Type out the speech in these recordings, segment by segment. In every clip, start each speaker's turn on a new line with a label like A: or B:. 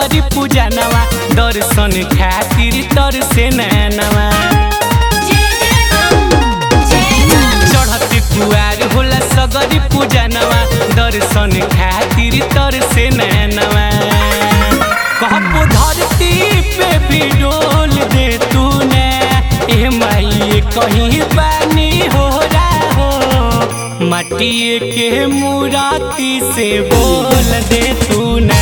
A: सगरी पूजनवा दर्शन खातिर तर से नैनवा चढ़त कुआर होला सगरी पूजनवा दर्शन खातिर तर से नैनवा कहबो धरती पे भी डोल दे तू ने ए माई कहीं पानी हो रहा हो माटिए के मुराती से बोल दे तू ने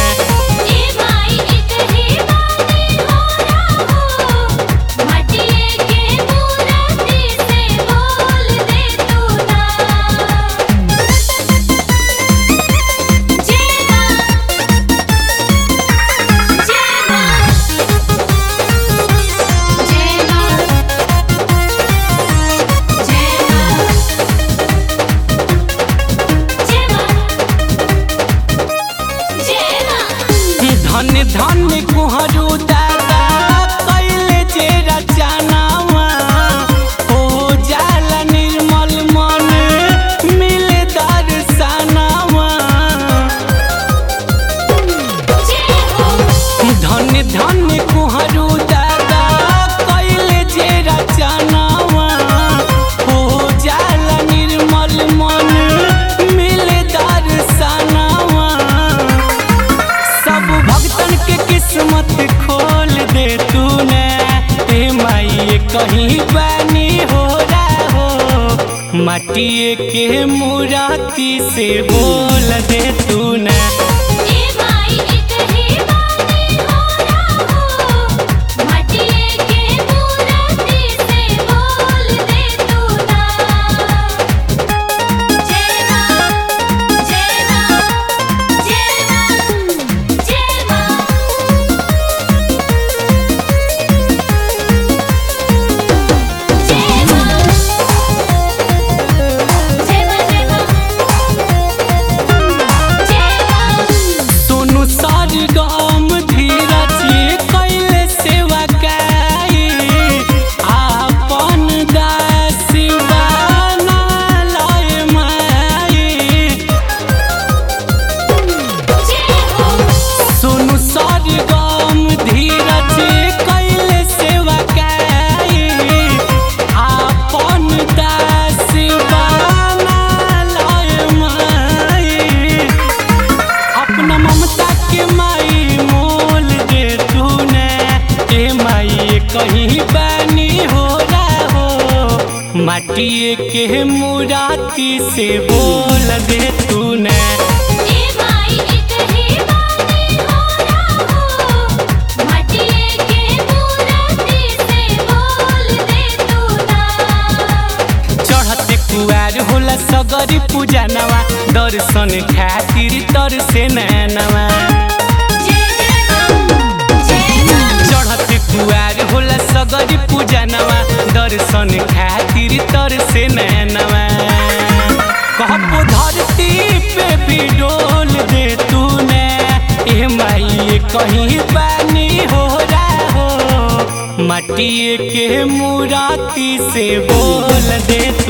A: धन धन कुहरू दादा कैले जे रचनावा हो जाला निर्मल मन मिले दर्शनावा धन धन कुहरू दादा कैले जे रचनावा हो जाला निर्मल मन मिले दर्शनावा सब भक्तन के किस्मत खोल दे तू ने ए माई कहीं बानी हो रहा हो माटिए के मुराती से बोल दे तू ने सोनू सर गाम धीरज कैले सेवा काई आपन दास बना लय माई सोनू सर गाम धीरज कैले सेवा काई आपन दास बना लय माई अपना ममता के माई मोल दे तू ने ए माई कहीं बानी हो रहा हो माटिए के मुराती से बोल दे तू ने चढ़ते कुआर होला सगरी पूजनवा दर्शन खातिर तर से नैनवा चढ़ते कुआर होला सगरी पूजनवा दर्शन खातिर तर से नैनवा कहबो धरती पे भी डोल दे तू ने ए माई कहीं पानी हो रहा हो माटिए के मुराती से बोल दे तू